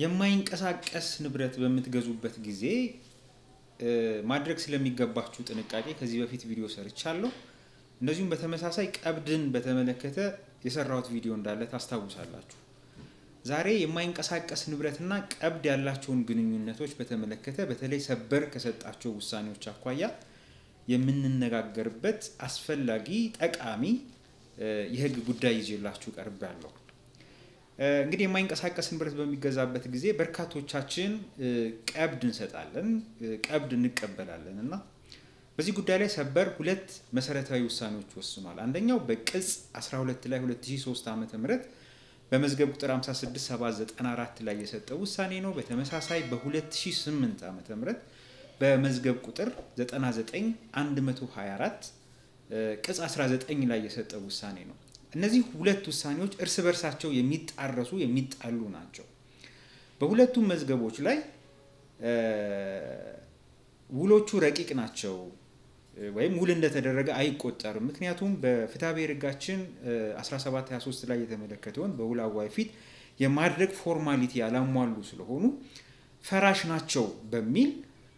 የማይንቀሳቀስ ንብረት በምትገዙበት ጊዜ ማድረግ ስለሚገባችሁ ጥንቃቄ ከዚህ በፊት ቪዲዮ ሰርቻለሁ። እንደዚሁም በተመሳሳይ ቀብድን በተመለከተ የሰራሁት ቪዲዮ እንዳለ ታስታውሳላችሁ። ዛሬ የማይንቀሳቀስ ንብረትና ቀብድ ያላቸውን ግንኙነቶች በተመለከተ በተለይ ሰበር ከሰጣቸው ውሳኔዎች አኳያ የምንነጋገርበት አስፈላጊ ጠቃሚ የሕግ ጉዳይ ይዤላችሁ ቀርቤያለሁ። እንግዲህ የማይንቀሳቀስ ንብረት በሚገዛበት ጊዜ በርካቶቻችን ቀብድ እንሰጣለን፣ ቀብድ እንቀበላለን እና በዚህ ጉዳይ ላይ ሰበር ሁለት መሰረታዊ ውሳኔዎች ወስኗል። አንደኛው በቅጽ 12 ላይ 2003 ዓ ም በመዝገብ ቁጥር 56794 ላይ የሰጠው ውሳኔ ነው። በተመሳሳይ በ2008 ዓ ም በመዝገብ ቁጥር 99124 ቅጽ 19 ላይ የሰጠው ውሳኔ ነው። እነዚህ ሁለት ውሳኔዎች እርስ በርሳቸው የሚጣረሱ የሚጣሉ ናቸው። በሁለቱም መዝገቦች ላይ ውሎቹ ረቂቅ ናቸው ወይም ውል እንደተደረገ አይቆጠርም። ምክንያቱም በፍትሐ ብሔር ሕጋችን 1723 ላይ የተመለከተውን በውል አዋይ ፊት የማድረግ ፎርማሊቲ ያላሟሉ ስለሆኑ ፈራሽ ናቸው በሚል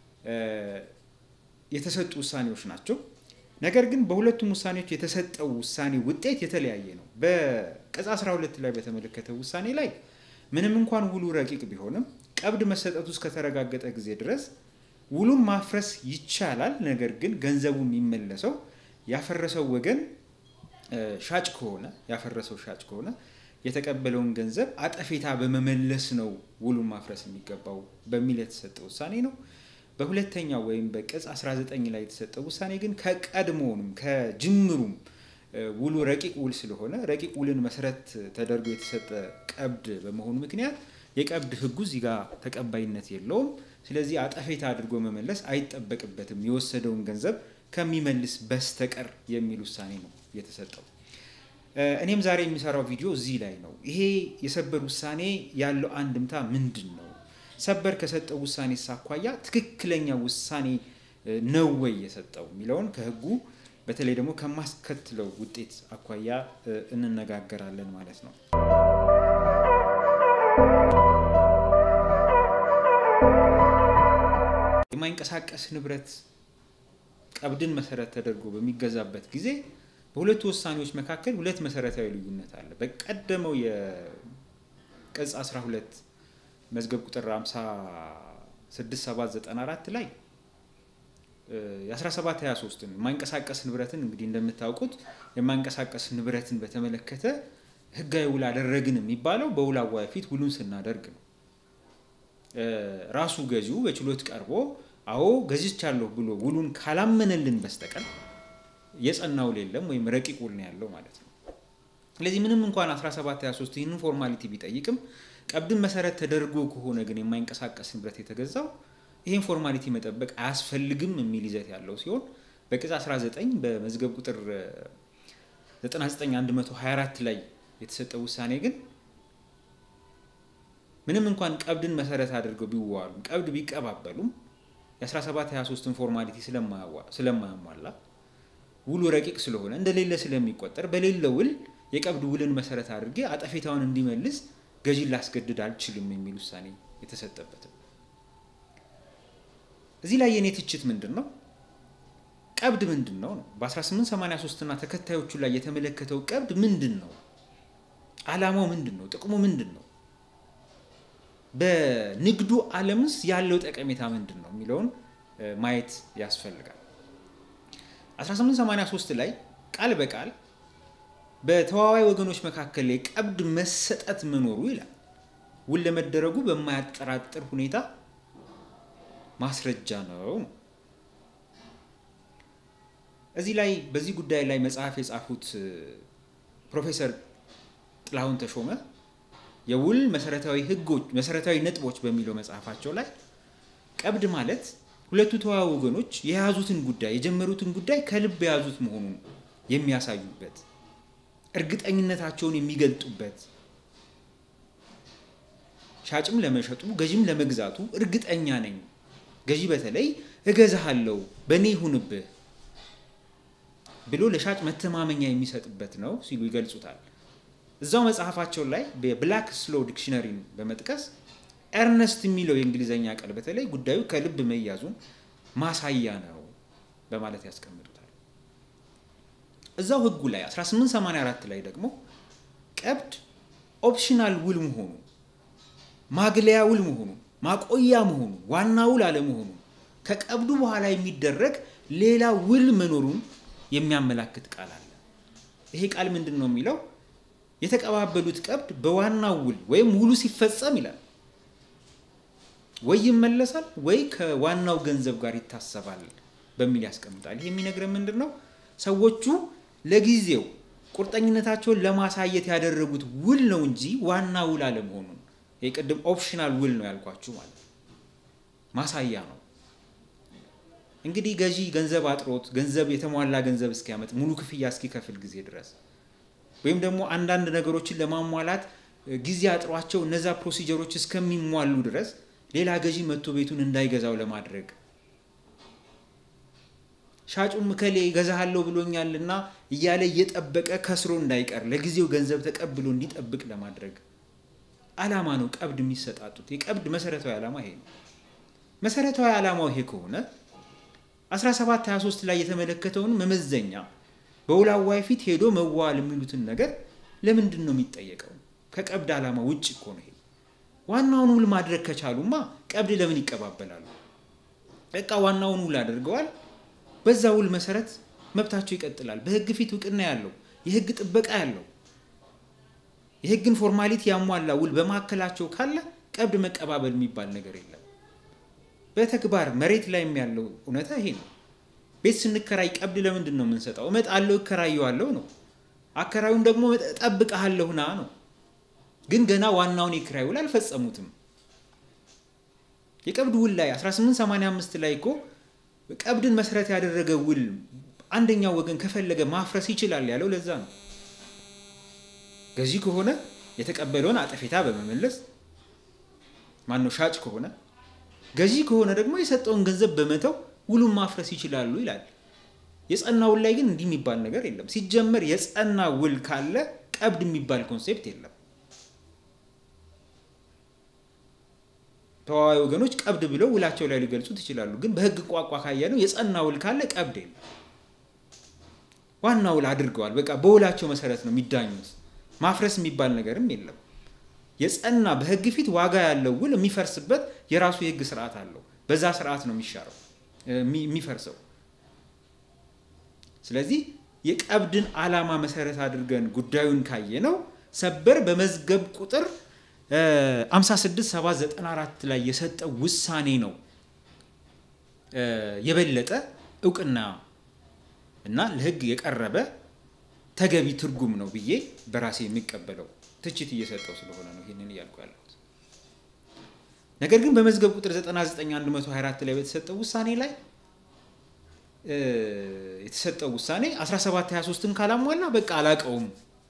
የተሰጡ ውሳኔዎች ናቸው። ነገር ግን በሁለቱም ውሳኔዎች የተሰጠው ውሳኔ ውጤት የተለያየ ነው። በቅጽ 12 ላይ በተመለከተው ውሳኔ ላይ ምንም እንኳን ውሉ ረቂቅ ቢሆንም ቀብድ መሰጠቱ እስከተረጋገጠ ጊዜ ድረስ ውሉን ማፍረስ ይቻላል። ነገር ግን ገንዘቡ የሚመለሰው ያፈረሰው ወገን ሻጭ ከሆነ ያፈረሰው ሻጭ ከሆነ የተቀበለውን ገንዘብ አጠፌታ በመመለስ ነው ውሉን ማፍረስ የሚገባው በሚል የተሰጠ ውሳኔ ነው። በሁለተኛው ወይም በቅጽ 19 ላይ የተሰጠው ውሳኔ ግን ከቀድሞውንም ከጅምሩም ውሉ ረቂቅ ውል ስለሆነ ረቂቅ ውልን መሰረት ተደርጎ የተሰጠ ቀብድ በመሆኑ ምክንያት የቀብድ ሕጉ እዚህ ጋር ተቀባይነት የለውም። ስለዚህ አጠፌታ አድርጎ መመለስ አይጠበቅበትም የወሰደውን ገንዘብ ከሚመልስ በስተቀር የሚል ውሳኔ ነው የተሰጠው። እኔም ዛሬ የሚሰራው ቪዲዮ እዚህ ላይ ነው። ይሄ የሰበር ውሳኔ ያለው አንድምታ ምንድን ነው? ሰበር ከሰጠው ውሳኔ ሳኳያ ትክክለኛ ውሳኔ ነው ወይ የሰጠው የሚለውን ከህጉ በተለይ ደግሞ ከማስከትለው ውጤት አኳያ እንነጋገራለን ማለት ነው። የማይንቀሳቀስ ንብረት ቀብድን መሰረት ተደርጎ በሚገዛበት ጊዜ በሁለቱ ውሳኔዎች መካከል ሁለት መሰረታዊ ልዩነት አለ። በቀደመው የቅጽ 12 መዝገብ ቁጥር 56794 ላይ የ1723ን የማይንቀሳቀስ ንብረትን እንግዲህ እንደምታውቁት የማይንቀሳቀስ ንብረትን በተመለከተ ህጋዊ ውል አደረግን የሚባለው በውል አዋይ ፊት ውሉን ስናደርግ ነው። ራሱ ገዢው በችሎት ቀርቦ አዎ ገዝቻለሁ ብሎ ውሉን ካላመነልን በስተቀር የጸና ውል የለም ወይም ረቂቅ ውል ነው ያለው ማለት ነው። ስለዚህ ምንም እንኳን 1723 ይህንን ፎርማሊቲ ቢጠይቅም ቀብድን መሰረት ተደርጎ ከሆነ ግን የማይንቀሳቀስ ንብረት የተገዛው ይህን ፎርማሊቲ መጠበቅ አያስፈልግም የሚል ይዘት ያለው ሲሆን በቅጽ 19 በመዝገብ ቁጥር 99124 ላይ የተሰጠው ውሳኔ ግን ምንም እንኳን ቀብድን መሰረት አድርገው ቢዋሉም ቀብድ ቢቀባበሉም የ1723ን ፎርማሊቲ ስለማያሟላ ውሉ ረቂቅ ስለሆነ እንደሌለ ስለሚቆጠር በሌለ ውል የቀብድ ውልን መሰረት አድርጌ አጠፌታውን እንዲመልስ ገዢን ላስገድድ አልችልም የሚል ውሳኔ የተሰጠበትም። እዚህ ላይ የኔ ትችት ምንድን ነው? ቀብድ ምንድን ነው ነው? በ1883 እና ተከታዮቹ ላይ የተመለከተው ቀብድ ምንድን ነው? ዓላማው ምንድን ነው? ጥቅሙ ምንድን ነው? በንግዱ ዓለምስ ያለው ጠቀሜታ ምንድን ነው የሚለውን ማየት ያስፈልጋል። 1883 ላይ ቃል በቃል በተዋዋይ ወገኖች መካከል የቀብድ መሰጠት መኖሩ ይላል ውል ለመደረጉ በማያጠራጥር ሁኔታ ማስረጃ ነው። እዚህ ላይ በዚህ ጉዳይ ላይ መጽሐፍ የጻፉት ፕሮፌሰር ጥላሁን ተሾመ የውል መሰረታዊ ሕጎች መሰረታዊ ነጥቦች በሚለው መጽሐፋቸው ላይ ቀብድ ማለት ሁለቱ ተዋዋይ ወገኖች የያዙትን ጉዳይ የጀመሩትን ጉዳይ ከልብ የያዙት መሆኑን የሚያሳዩበት እርግጠኝነታቸውን የሚገልጡበት ሻጭም ለመሸጡ ገዢም ለመግዛቱ እርግጠኛ ነኝ፣ ገዢ በተለይ እገዛሃለሁ፣ በእኔ ይሁንብህ ብሎ ለሻጭ መተማመኛ የሚሰጥበት ነው ሲሉ ይገልጹታል። እዛው መጽሐፋቸው ላይ በብላክ ስሎ ዲክሽነሪን በመጥቀስ ኤርነስት የሚለው የእንግሊዝኛ ቃል በተለይ ጉዳዩ ከልብ መያዙን ማሳያ ነው በማለት ያስቀምጡታል። እዛው ህጉ ላይ 1884 ላይ ደግሞ ቀብድ ኦፕሽናል ውል መሆኑ ማግለያ ውል መሆኑ ማቆያ መሆኑ ዋና ውል አለመሆኑ ከቀብዱ በኋላ የሚደረግ ሌላ ውል መኖሩን የሚያመላክት ቃል አለ። ይሄ ቃል ምንድን ነው የሚለው? የተቀባበሉት ቀብድ በዋናው ውል ወይም ውሉ ሲፈጸም ይላል ወይ ይመለሳል ወይ ከዋናው ገንዘብ ጋር ይታሰባል በሚል ያስቀምጣል። ይሄ የሚነግረን ምንድን ነው? ሰዎቹ ለጊዜው ቁርጠኝነታቸውን ለማሳየት ያደረጉት ውል ነው እንጂ ዋና ውል አለመሆኑን ይሄ ቅድም ኦፕሽናል ውል ነው ያልኳችሁ ማለት ማሳያ ነው። እንግዲህ ገዢ ገንዘብ አጥሮት ገንዘብ የተሟላ ገንዘብ እስኪያመጥ ሙሉ ክፍያ እስኪከፍል ጊዜ ድረስ ወይም ደግሞ አንዳንድ ነገሮችን ለማሟላት ጊዜ አጥሯቸው እነዛ ፕሮሲጀሮች እስከሚሟሉ ድረስ ሌላ ገዢ መጥቶ ቤቱን እንዳይገዛው ለማድረግ ሻጩም እከሌ እገዛሃለሁ ብሎኛልና እያለ እየጠበቀ ከስሮ እንዳይቀር ለጊዜው ገንዘብ ተቀብሎ እንዲጠብቅ ለማድረግ ዓላማ ነው ቀብድ የሚሰጣጡት። የቀብድ መሰረታዊ ዓላማ ይሄ ነው። መሰረታዊ ዓላማው ይሄ ከሆነ 1723 ላይ የተመለከተውን መመዘኛ በውል አዋይ ፊት ሄዶ መዋል የሚሉትን ነገር ለምንድን ነው የሚጠየቀው? ከቀብድ ዓላማ ውጭ እኮ ነው ይሄ። ዋናውን ውል ማድረግ ከቻሉማ ቀብድ ለምን ይቀባበላሉ? በቃ ዋናውን ውል አድርገዋል። በዛ ውል መሰረት መብታቸው ይቀጥላል። በህግ ፊት እውቅና ያለው የህግ ጥበቃ ያለው የህግን ፎርማሊቲ ያሟላ ውል በመካከላቸው ካለ ቀብድ መቀባበል የሚባል ነገር የለም። በተግባር መሬት ላይም ያለው እውነታ ይሄ ነው። ቤት ስንከራይ ቀብድ ለምንድን ነው የምንሰጠው? እመጣለሁ እከራየዋለሁ ነው። አከራዩም ደግሞ እጠብቅሃለሁ ና ነው። ግን ገና ዋናውን የኪራይ ውል አልፈጸሙትም። የቀብድ ውል ላይ 1885 ላይ እኮ ቀብድን መሰረት ያደረገ ውል አንደኛው ወገን ከፈለገ ማፍረስ ይችላል ያለው ለዛ ነው። ገዢ ከሆነ የተቀበለውን አጠፌታ በመመለስ ማነው ሻጭ ከሆነ ገዢ ከሆነ ደግሞ የሰጠውን ገንዘብ በመተው ውሉን ማፍረስ ይችላሉ ይላል። የጸና ውል ላይ ግን እንዲህ የሚባል ነገር የለም። ሲጀመር የጸና ውል ካለ ቀብድ የሚባል ኮንሴፕት የለም። ተዋዋይ ወገኖች ቀብድ ብለው ውላቸው ላይ ሊገልጹት ይችላሉ። ግን በህግ ቋንቋ ካየነው የጸና ውል ካለ ቀብድ የለም። ዋና ውል አድርገዋል። በቃ በውላቸው መሰረት ነው የሚዳኙት። ማፍረስ የሚባል ነገርም የለም። የጸና በህግ ፊት ዋጋ ያለው ውል የሚፈርስበት የራሱ የህግ ስርዓት አለው። በዛ ስርዓት ነው የሚሻረው የሚፈርሰው። ስለዚህ የቀብድን ዓላማ መሰረት አድርገን ጉዳዩን ካየ ነው ሰበር በመዝገብ ቁጥር 56794 ላይ የሰጠው ውሳኔ ነው የበለጠ እውቅና እና ለህግ የቀረበ ተገቢ ትርጉም ነው ብዬ በራሴ የሚቀበለው ትችት እየሰጠው ስለሆነ ነው ይህንን እያልኩ ያለሁት። ነገር ግን በመዝገብ ቁጥር 99124 ላይ በተሰጠው ውሳኔ ላይ የተሰጠው ውሳኔ 1723ን ካላሟላ በቃ አላቀውም።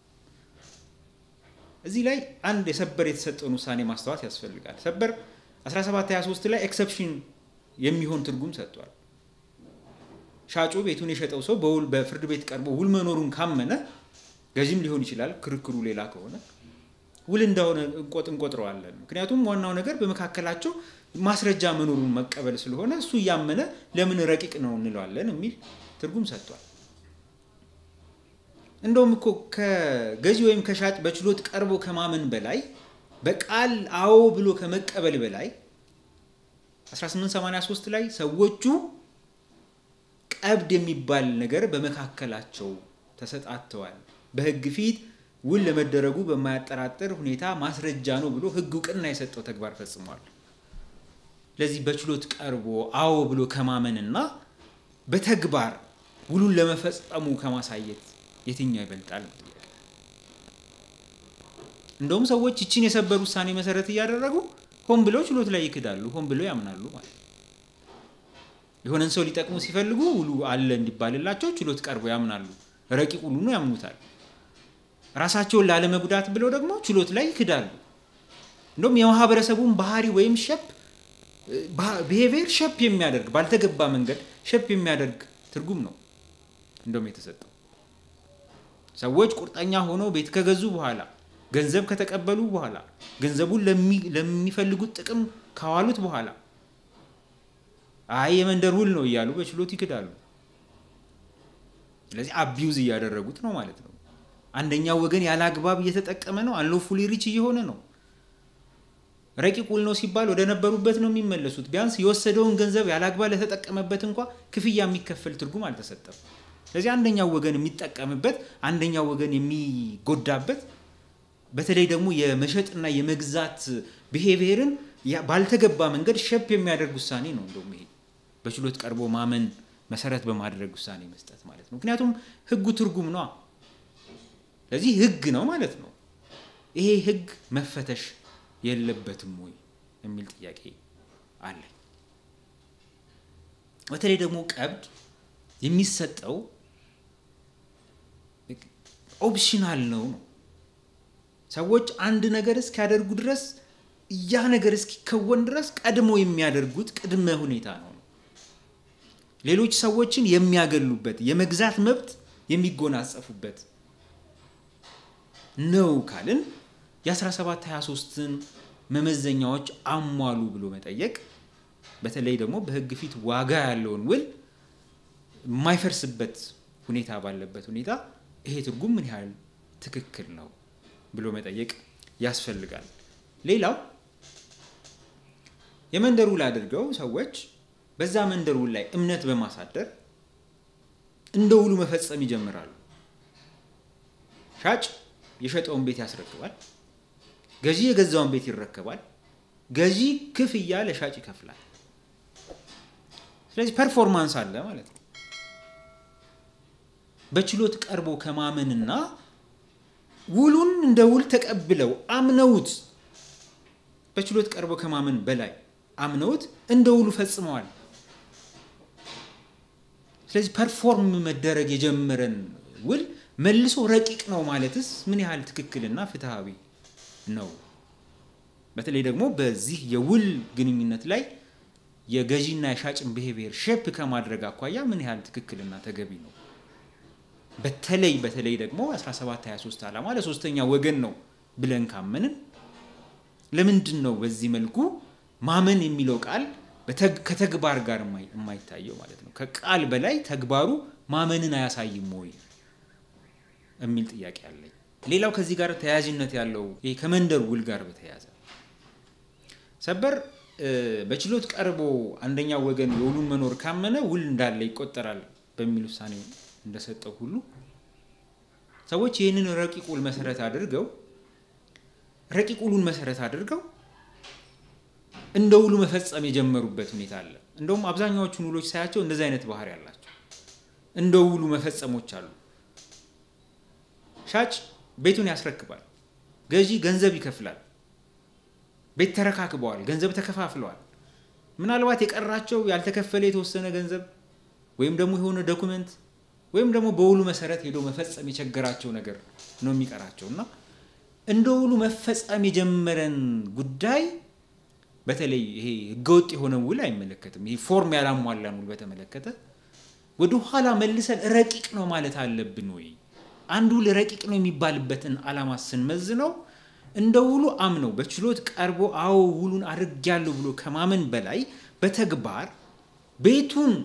እዚህ ላይ አንድ የሰበር የተሰጠውን ውሳኔ ማስተዋት ያስፈልጋል። ሰበር 1723 ላይ ኤክሰፕሽን የሚሆን ትርጉም ሰጥቷል። ሻጩ ቤቱን የሸጠው ሰው በውል በፍርድ ቤት ቀርቦ ውል መኖሩን ካመነ ገዥም ሊሆን ይችላል፣ ክርክሩ ሌላ ከሆነ ውል እንደሆነ እንቆጥ እንቆጥረዋለን። ምክንያቱም ዋናው ነገር በመካከላቸው ማስረጃ መኖሩን መቀበል ስለሆነ እሱ እያመነ ለምን ረቂቅ ነው እንለዋለን የሚል ትርጉም ሰጥቷል። እንደውም እኮ ከገዢ ወይም ከሻጭ በችሎት ቀርቦ ከማመን በላይ በቃል አዎ ብሎ ከመቀበል በላይ 1883 ላይ ሰዎቹ ቀብድ የሚባል ነገር በመካከላቸው ተሰጣተዋል። በህግ ፊት ውል ለመደረጉ በማያጠራጥር ሁኔታ ማስረጃ ነው ብሎ ህግ እውቅና የሰጠው ተግባር ፈጽሟል። ለዚህ በችሎት ቀርቦ አዎ ብሎ ከማመንና በተግባር ውሉን ለመፈጸሙ ከማሳየት የትኛው ይበልጣል? እንደውም ሰዎች ይችን የሰበር ውሳኔ መሰረት እያደረጉ ሆን ብለው ችሎት ላይ ይክዳሉ፣ ሆን ብለው ያምናሉ ማለት የሆነን ሰው ሊጠቅሙ ሲፈልጉ ውሉ አለ እንዲባልላቸው ችሎት ቀርቦ ያምናሉ። ረቂቅ ውሉኑ ያምኑታል። ራሳቸውን ላለመጉዳት ብለው ደግሞ ችሎት ላይ ይክዳሉ። እንደውም የማህበረሰቡን ባህሪ ወይም ሸፕ ብሄቪየር ሸፕ የሚያደርግ ባልተገባ መንገድ ሸፕ የሚያደርግ ትርጉም ነው እንደውም የተሰጠው። ሰዎች ቁርጠኛ ሆነው ቤት ከገዙ በኋላ ገንዘብ ከተቀበሉ በኋላ ገንዘቡን ለሚፈልጉት ጥቅም ካዋሉት በኋላ አይ የመንደር ውል ነው እያሉ በችሎት ይክዳሉ። ስለዚህ አቢዩዝ እያደረጉት ነው ማለት ነው። አንደኛው ወገን ያለ አግባብ እየተጠቀመ ነው። አንሎፉሊ ሪች እየሆነ ነው። ረቂቅ ውል ነው ሲባል ወደ ነበሩበት ነው የሚመለሱት። ቢያንስ የወሰደውን ገንዘብ ያለ አግባብ ለተጠቀመበት እንኳ ክፍያ የሚከፈል ትርጉም አልተሰጠም። ስለዚህ አንደኛው ወገን የሚጠቀምበት፣ አንደኛው ወገን የሚጎዳበት፣ በተለይ ደግሞ የመሸጥና የመግዛት ብሄቪየርን ባልተገባ መንገድ ሸፕ የሚያደርግ ውሳኔ ነው። እንደውም ይሄ በችሎት ቀርቦ ማመን መሰረት በማድረግ ውሳኔ መስጠት ማለት ነው። ምክንያቱም ህጉ ትርጉም ነዋ። ስለዚህ ህግ ነው ማለት ነው። ይሄ ህግ መፈተሽ የለበትም ወይ የሚል ጥያቄ አለ። በተለይ ደግሞ ቀብድ የሚሰጠው ኦፕሽናል ነው ነው ሰዎች አንድ ነገር እስኪያደርጉ ድረስ ያ ነገር እስኪከወን ድረስ ቀድሞ የሚያደርጉት ቅድመ ሁኔታ ነው። ሌሎች ሰዎችን የሚያገሉበት የመግዛት መብት የሚጎናጸፉበት ነው ካልን የ1723ን መመዘኛዎች አሟሉ ብሎ መጠየቅ በተለይ ደግሞ በህግ ፊት ዋጋ ያለውን ውል የማይፈርስበት ሁኔታ ባለበት ሁኔታ ይሄ ትርጉም ምን ያህል ትክክል ነው ብሎ መጠየቅ ያስፈልጋል። ሌላው የመንደር ውል አድርገው ሰዎች በዛ መንደር ውል ላይ እምነት በማሳደር እንደ ውሉ መፈጸም ይጀምራሉ። ሻጭ የሸጠውን ቤት ያስረክባል። ገዢ የገዛውን ቤት ይረከባል። ገዢ ክፍያ ለሻጭ ይከፍላል። ስለዚህ ፐርፎርማንስ አለ ማለት ነው። በችሎት ቀርቦ ከማመንና ውሉን እንደ ውል ተቀብለው አምነውት በችሎት ቀርቦ ከማመን በላይ አምነውት እንደ ውሉ ፈጽመዋል። ስለዚህ ፐርፎርም መደረግ የጀመረን ውል መልሶ ረቂቅ ነው ማለትስ ምን ያህል ትክክልና ፍትሐዊ ነው? በተለይ ደግሞ በዚህ የውል ግንኙነት ላይ የገዢና የሻጭን ብሄቪየር ሼፕ ከማድረግ አኳያ ምን ያህል ትክክልና ተገቢ ነው? በተለይ በተለይ ደግሞ 1723 ዓላማ ለሶስተኛ ወገን ነው ብለን ካመንን ለምንድን ነው በዚህ መልኩ ማመን የሚለው ቃል ከተግባር ጋር የማይታየው ማለት ነው? ከቃል በላይ ተግባሩ ማመንን አያሳይም ወይ የሚል ጥያቄ አለኝ። ሌላው ከዚህ ጋር ተያያዥነት ያለው ይሄ ከመንደር ውል ጋር በተያያዘ ሰበር በችሎት ቀርቦ አንደኛው ወገን የውሉን መኖር ካመነ ውል እንዳለ ይቆጠራል በሚል ውሳኔ እንደሰጠው ሁሉ ሰዎች ይህንን ረቂቅ ውል መሰረት አድርገው ረቂቅ ውሉን መሰረት አድርገው እንደ ውሉ መፈጸም የጀመሩበት ሁኔታ አለ። እንደውም አብዛኛዎቹን ውሎች ሳያቸው እንደዚህ አይነት ባህሪ ያላቸው እንደ ውሉ መፈጸሞች አሉ። ሻጭ ቤቱን ያስረክባል፣ ገዢ ገንዘብ ይከፍላል። ቤት ተረካክበዋል፣ ገንዘብ ተከፋፍለዋል። ምናልባት የቀራቸው ያልተከፈለ የተወሰነ ገንዘብ ወይም ደግሞ የሆነ ዶኩመንት ወይም ደግሞ በውሉ መሰረት ሄዶ መፈጸም የቸገራቸው ነገር ነው የሚቀራቸው እና እንደ ውሉ መፈጸም የጀመረን ጉዳይ በተለይ ይሄ ህገወጥ የሆነ ውል አይመለከትም። ይሄ ፎርም ያላሟላን ውል በተመለከተ ወደ ኋላ መልሰን ረቂቅ ነው ማለት አለብን ወይ? አንድ ውል ረቂቅ ነው የሚባልበትን ዓላማ ስንመዝነው እንደ ውሉ አምነው በችሎት ቀርቦ አዎ ውሉን አድርጌያለሁ ብሎ ከማመን በላይ በተግባር ቤቱን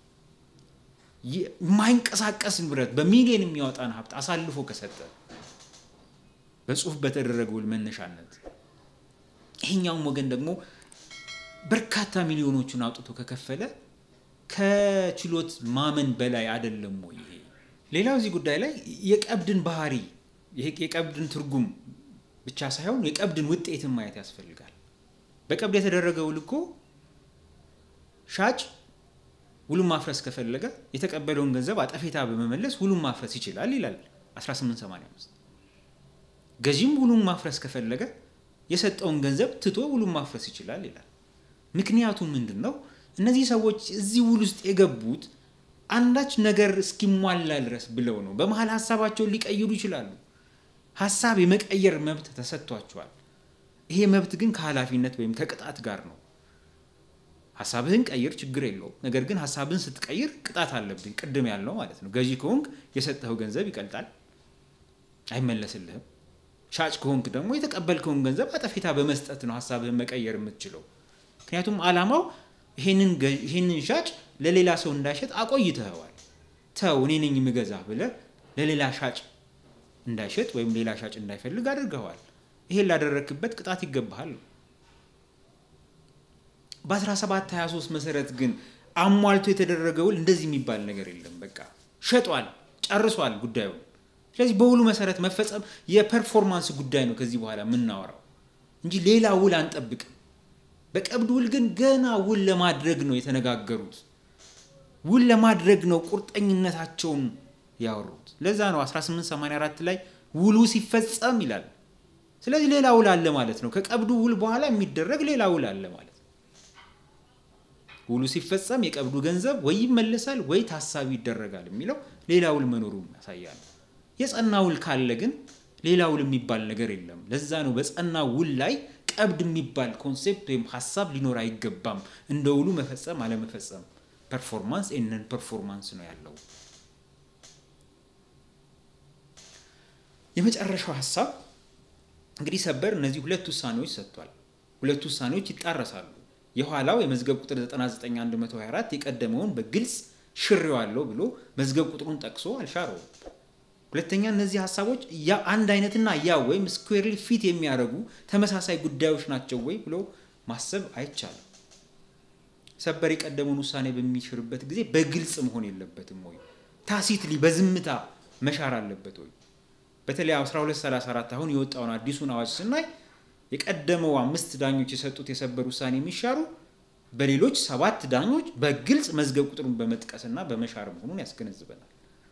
የማይንቀሳቀስ ንብረት በሚሊዮን የሚያወጣን ሀብት አሳልፎ ከሰጠ በጽሁፍ በተደረገ ውል መነሻነት ይሄኛውም ወገን ደግሞ በርካታ ሚሊዮኖቹን አውጥቶ ከከፈለ ከችሎት ማመን በላይ አይደለም ወይ? ይሄ ሌላው እዚህ ጉዳይ ላይ የቀብድን ባህሪ የቀብድን ትርጉም ብቻ ሳይሆን የቀብድን ውጤትን ማየት ያስፈልጋል። በቀብድ የተደረገ ውል እኮ ሻጭ ውሉን ማፍረስ ከፈለገ የተቀበለውን ገንዘብ አጠፌታ በመመለስ ውሉን ማፍረስ ይችላል ይላል 1885። ገዢም ውሉን ማፍረስ ከፈለገ የሰጠውን ገንዘብ ትቶ ውሉን ማፍረስ ይችላል ይላል። ምክንያቱም ምንድን ነው? እነዚህ ሰዎች እዚህ ውል ውስጥ የገቡት አንዳች ነገር እስኪሟላ ድረስ ብለው ነው። በመሀል ሀሳባቸውን ሊቀይሩ ይችላሉ። ሀሳብ የመቀየር መብት ተሰጥቷቸዋል። ይሄ መብት ግን ከኃላፊነት ወይም ከቅጣት ጋር ነው። ሀሳብህን ቀይር፣ ችግር የለውም። ነገር ግን ሀሳብህን ስትቀይር ቅጣት አለብኝ። ቅድም ያልነው ማለት ነው። ገዢ ከሆንክ የሰጠኸው ገንዘብ ይቀልጣል፣ አይመለስልህም። ሻጭ ከሆንክ ደግሞ የተቀበልከውን ገንዘብ አጠፌታ በመስጠት ነው ሀሳብህን መቀየር የምትችለው። ምክንያቱም አላማው ይህንን ሻጭ ለሌላ ሰው እንዳይሸጥ አቆይተኸዋል። ተው እኔ ነኝ የምገዛ ብለህ ለሌላ ሻጭ እንዳይሸጥ ወይም ሌላ ሻጭ እንዳይፈልግ አድርገዋል። ይሄን ላደረክበት ቅጣት ይገባሃል። በ1723 መሰረት ግን አሟልቶ የተደረገ ውል እንደዚህ የሚባል ነገር የለም። በቃ ሸጧል፣ ጨርሷል ጉዳዩን። ስለዚህ በውሉ መሰረት መፈጸም የፐርፎርማንስ ጉዳይ ነው ከዚህ በኋላ የምናወራው እንጂ ሌላ ውል አንጠብቅም። በቀብድ ውል ግን ገና ውል ለማድረግ ነው የተነጋገሩት። ውል ለማድረግ ነው ቁርጠኝነታቸውን ያወሩት። ለዛ ነው 1884 ላይ ውሉ ሲፈጸም ይላል። ስለዚህ ሌላ ውል አለ ማለት ነው። ከቀብዱ ውል በኋላ የሚደረግ ሌላ ውል አለ ማለት ነው። ውሉ ሲፈጸም የቀብዱ ገንዘብ ወይ ይመለሳል ወይ ታሳቢ ይደረጋል የሚለው ሌላ ውል መኖሩን ያሳያል። የጸና ውል ካለ ግን ሌላ ውል የሚባል ነገር የለም። ለዛ ነው በጸና ውል ላይ ቀብድ የሚባል ኮንሴፕት ወይም ሀሳብ ሊኖር አይገባም። እንደ ውሉ መፈጸም አለመፈጸም ፐርፎርማንስ ኤነን ፐርፎርማንስ ነው ያለው። የመጨረሻው ሀሳብ እንግዲህ ሰበር እነዚህ ሁለት ውሳኔዎች ሰጥቷል። ሁለት ውሳኔዎች ይጣረሳሉ። የኋላው የመዝገብ ቁጥር 99124 የቀደመውን በግልጽ ሽሬዋለሁ ብሎ መዝገብ ቁጥሩን ጠቅሶ አልሻረውም። ሁለተኛ እነዚህ ሀሳቦች አንድ አይነትና ያ ወይም ስኩዌርሊ ፊት የሚያደርጉ ተመሳሳይ ጉዳዮች ናቸው ወይ ብሎ ማሰብ አይቻልም። ሰበር የቀደመውን ውሳኔ በሚሽርበት ጊዜ በግልጽ መሆን የለበትም ወይ? ታሲትሊ በዝምታ መሻር አለበት ወይ? በተለይ 1234 አሁን የወጣውን አዲሱን አዋጅ ስናይ የቀደመው አምስት ዳኞች የሰጡት የሰበር ውሳኔ የሚሻሩ በሌሎች ሰባት ዳኞች በግልጽ መዝገብ ቁጥሩን በመጥቀስና በመሻር መሆኑን ያስገነዝበናል።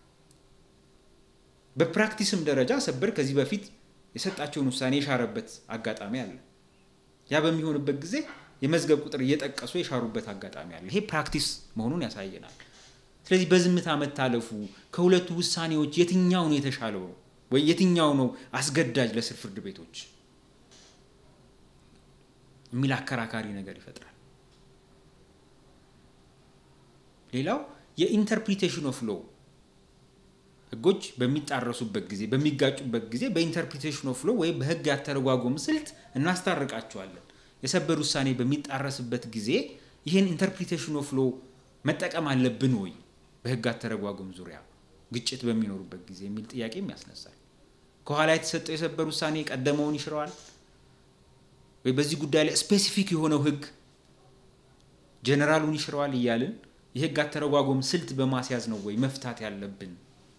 በፕራክቲስም ደረጃ ሰበር ከዚህ በፊት የሰጣቸውን ውሳኔ የሻረበት አጋጣሚ አለ። ያ በሚሆንበት ጊዜ የመዝገብ ቁጥር እየጠቀሱ የሻሩበት አጋጣሚ አለ። ይሄ ፕራክቲስ መሆኑን ያሳየናል። ስለዚህ በዝምታ መታለፉ ከሁለቱ ውሳኔዎች የትኛው ነው የተሻለው ነው ወይ የትኛው ነው አስገዳጅ ለስር ፍርድ ቤቶች የሚል አከራካሪ ነገር ይፈጥራል። ሌላው የኢንተርፕሪቴሽን ኦፍ ሎው ህጎች በሚጣረሱበት ጊዜ በሚጋጩበት ጊዜ በኢንተርፕሪቴሽን ኦፍ ሎው ወይም በህግ ያተረጓጎም ስልት እናስታርቃቸዋለን። የሰበር ውሳኔ በሚጣረስበት ጊዜ ይህን ኢንተርፕሪቴሽን ኦፍ ሎው መጠቀም አለብን ወይ በህግ አተረጓጎም ዙሪያ ግጭት በሚኖሩበት ጊዜ የሚል ጥያቄም ያስነሳል። ከኋላ የተሰጠው የሰበር ውሳኔ ቀደመውን ይሽረዋል ወይ በዚህ ጉዳይ ላይ ስፔሲፊክ የሆነው ህግ ጀነራሉን ይሽረዋል እያልን የህግ አተረጓጎም ስልት በማስያዝ ነው ወይ መፍታት ያለብን?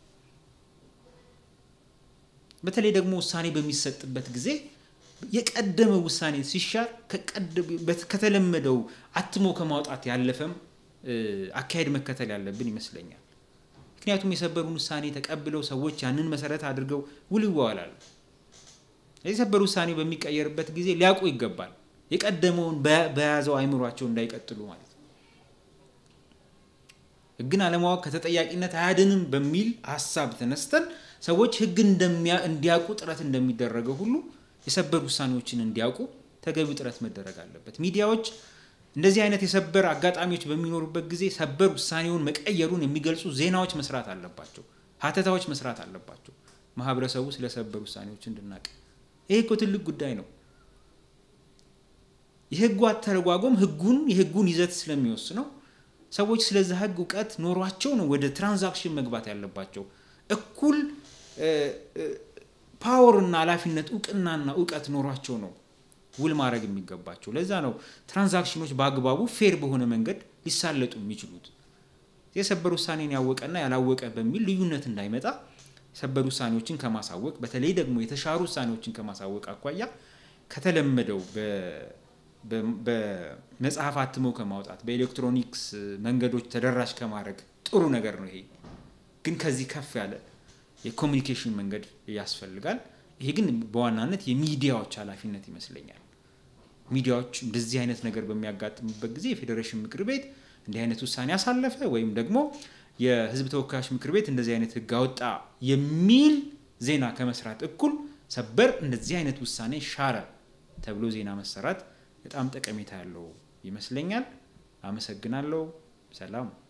በተለይ ደግሞ ውሳኔ በሚሰጥበት ጊዜ የቀደመ ውሳኔ ሲሻር ከተለመደው አትሞ ከማውጣት ያለፈም አካሄድ መከተል ያለብን ይመስለኛል። ምክንያቱም የሰበሩን ውሳኔ ተቀብለው ሰዎች ያንን መሰረት አድርገው ውል ይዋዋላሉ። የሰበር ውሳኔ በሚቀየርበት ጊዜ ሊያውቁ ይገባል፣ የቀደመውን በያዘው አይምሯቸው እንዳይቀጥሉ ማለት ነው። ህግን አለማወቅ ከተጠያቂነት አያድንም በሚል ሀሳብ ተነስተን ሰዎች ህግን እንዲያውቁ ጥረት እንደሚደረገው ሁሉ የሰበር ውሳኔዎችን እንዲያውቁ ተገቢው ጥረት መደረግ አለበት። ሚዲያዎች እንደዚህ አይነት የሰበር አጋጣሚዎች በሚኖሩበት ጊዜ ሰበር ውሳኔውን መቀየሩን የሚገልጹ ዜናዎች መስራት አለባቸው፣ ሀተታዎች መስራት አለባቸው። ማህበረሰቡ ስለ ሰበር ውሳኔዎች እንድናቅ ይሄ እኮ ትልቅ ጉዳይ ነው። የህጉ አተረጓጎም ህጉን የህጉን ይዘት ስለሚወስነው ሰዎች ስለዛ ህግ እውቀት ኖሯቸው ነው ወደ ትራንዛክሽን መግባት ያለባቸው። እኩል ፓወርና ኃላፊነት እውቅናና እውቀት ኖሯቸው ነው ውል ማድረግ የሚገባቸው። ለዛ ነው ትራንዛክሽኖች በአግባቡ ፌር በሆነ መንገድ ሊሳለጡ የሚችሉት። የሰበር ውሳኔን ያወቀና ያላወቀ በሚል ልዩነት እንዳይመጣ የሰበር ውሳኔዎችን ከማሳወቅ በተለይ ደግሞ የተሻሩ ውሳኔዎችን ከማሳወቅ አኳያ ከተለመደው በመጽሐፍ አትሞ ከማውጣት በኤሌክትሮኒክስ መንገዶች ተደራሽ ከማድረግ ጥሩ ነገር ነው። ይሄ ግን ከዚህ ከፍ ያለ የኮሚኒኬሽን መንገድ ያስፈልጋል። ይሄ ግን በዋናነት የሚዲያዎች ኃላፊነት ይመስለኛል። ሚዲያዎች እንደዚህ አይነት ነገር በሚያጋጥምበት ጊዜ የፌዴሬሽን ምክር ቤት እንዲህ አይነት ውሳኔ አሳለፈ ወይም ደግሞ የሕዝብ ተወካዮች ምክር ቤት እንደዚህ አይነት ሕግ አወጣ የሚል ዜና ከመስራት እኩል ሰበር እንደዚህ አይነት ውሳኔ ሻረ ተብሎ ዜና መሰራት በጣም ጠቀሜታ ያለው ይመስለኛል። አመሰግናለሁ። ሰላም